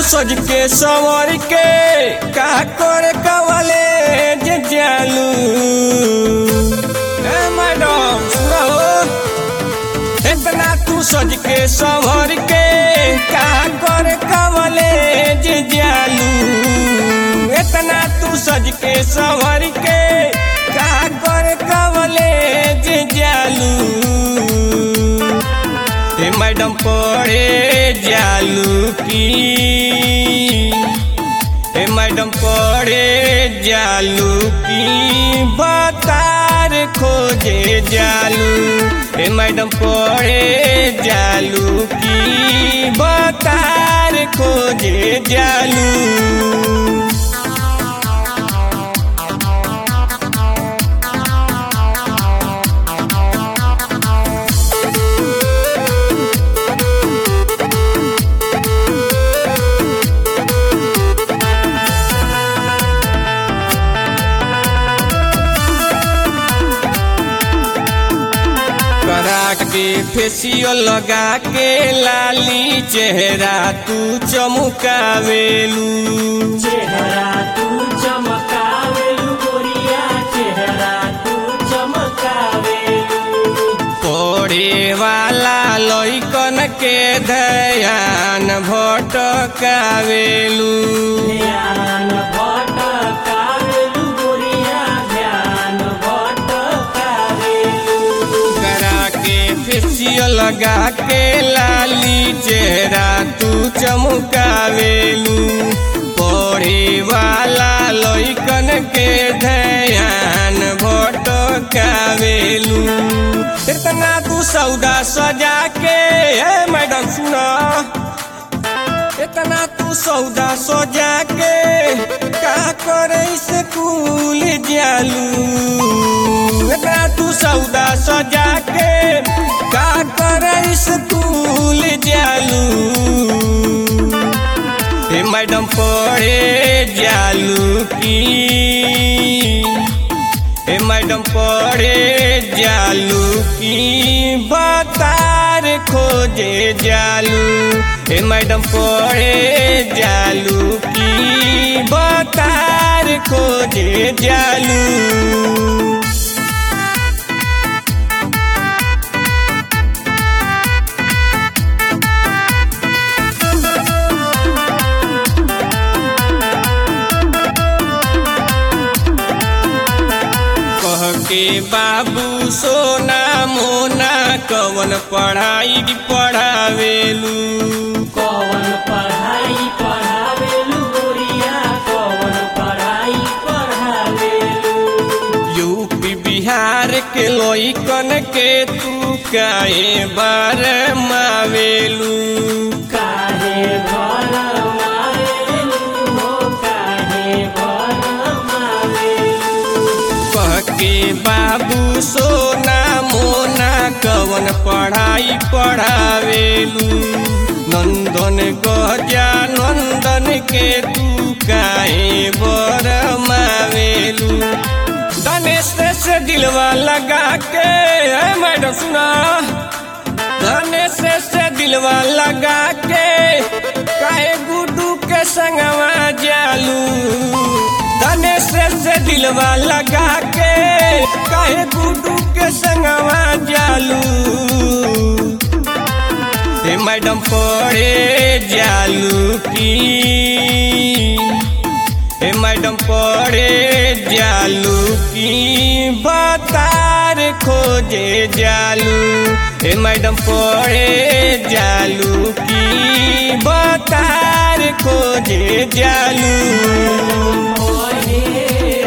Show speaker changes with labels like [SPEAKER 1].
[SPEAKER 1] सज के संवर के का करे कवले जे जालू ए मैडम सुनो इतना तू सज के संवर के का करे कवले जे जालू इतना तू सज के संवर के का करे कवले जे जालू ए मैडम पढ़े जालू की ए मैडम पढ़े जालू की बतार खोजे जालू ए मैडम पढ़े जालू की बतार खोजे जालू करा के फेसियल लगा के लाली चेहरा तू चमकावेलू
[SPEAKER 2] चेहरा तू चमकावेलू गोरिया चेहरा तू चमकावेलू
[SPEAKER 1] पढ़े वाला लइकन के ध्यान भटकावेलू
[SPEAKER 2] ध्यान भटकावेलू गोरिया ध्यान भटकावेलू
[SPEAKER 1] करा के फेसियल लगा के लाली चेहरा तू चमकावेलू पढ़े वाला लइकन के ध्यान भटकावेलू इतना तू सौदा सजा के ए मैडम सुना इतना तू सौदा सजा के का करे स्कूल जालू इतना तू सौदा सजा के का करे स्कूल जालू ए मैडम पढ़े जालू की ए मैडम पढ़े जालू की बतार खोजे जालू ए मैडम पढ़े जालू की बतार खोजे जालू कह के बाबू सोना मोना कवन पढ़ाई पढ़ावेलू
[SPEAKER 2] कौन पढ़ाई पढ़ावेलू गोरिया कौन पढ़ाई पढ़ावेलू
[SPEAKER 1] यूपी बिहार के लइकन के तू काहे बार मावेलू
[SPEAKER 2] काहे भर मावेलू हो काहे भर मावेलू
[SPEAKER 1] कह के बाबू सोना मोना कवन पढ़ाई पढ़ावेलू नंदन गजा नंदन के तू काहे बर मावेलू गणेश से दिलवा लगा के ए मैडम सुना गणेश से दिलवा लगा के काहे गुड्डू के संगवा जालू गणेश से दिलवा लगा के काहे गुड्डू के संगवा जालू ए मैडम पढ़े जालू की ए मैडम पढ़े जालू की बतार खोजे जालू ए मैडम पढ़े जालू की बतार खोजे जालू
[SPEAKER 2] मोहे